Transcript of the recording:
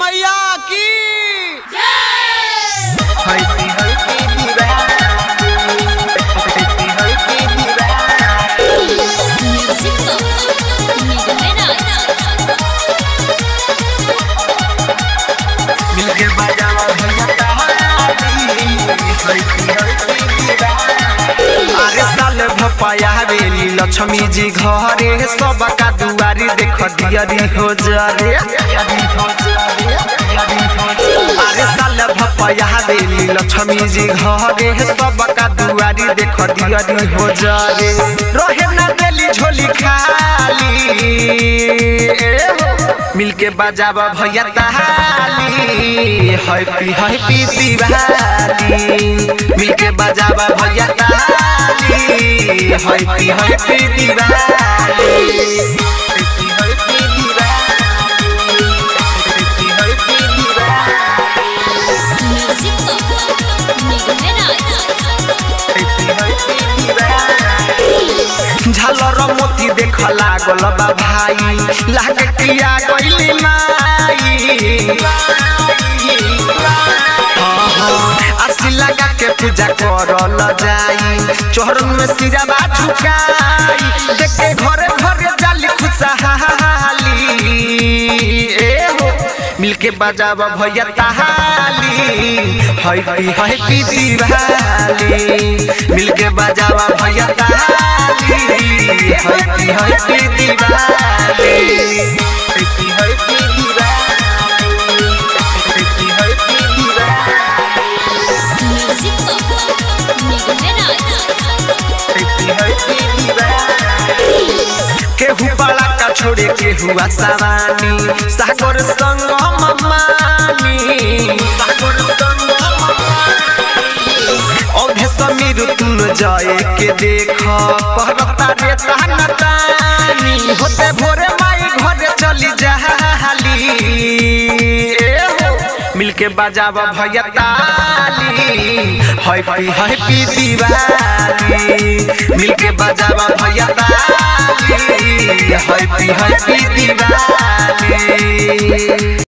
मैया की हल्दी हल्दी दीवानी हल्दी हल्दी दीवानी Music Box. Miguel Meraz. मिलके बजावा भैया ताली हल्दी हल्दी दीवानी अरे साल भपाया बेली लक्ष्मी जी घरे सबका दुआरी देख दियरी हो जरे यादी हो जावे यादी हो जावे अरे साल भपाया बेली लक्ष्मी जी घरे सबका दुआरी देख दियरी हो जरे रहे ना देली झोली खाली ए हो, मिलके बजावा भैया ताली हैप्पी हैप्पी दिवाली मिलके बजावा भैया ताली हैप्पी हैप्पी दिवाली हल्दी हल्दी दीवानी हल्दी हल्दी दीवानी Music Box. Miguel Meraz. हल्दी हल्दी दीवानी झालर मोती देख लागल बा भाई लागे किया गइली माई हाँ, हाँ, आसी लगा के पूजा करल जाई चोहरन में सिराबा झुकाई देखे घरे घरे जाली खुशहाली ए हो मिलके बजाब भैया ताली हैप्पी हैप्पी दिवाली मिलके बजाब भैया ताली हैप्पी हैप्पी दिवाली हल्दी हल्दी दीवानी हल्दी हल्दी दीवानी Music Box. Miguel Meraz. हल्दी हल्दी दीवानी केहू बड़ा का छोड़े केहू आसावानी सागर संग ममानी सागर संग औधे समीर तुम जाए के देख पहरता रे तान तानी होते भोरे माई घरे चली जाली ए हो मिलके बजाब भैया ताली हैप्पी हैप्पी दिवाली मिलके बजाब भैया ताली हैप्पी हैप्पी दिवाली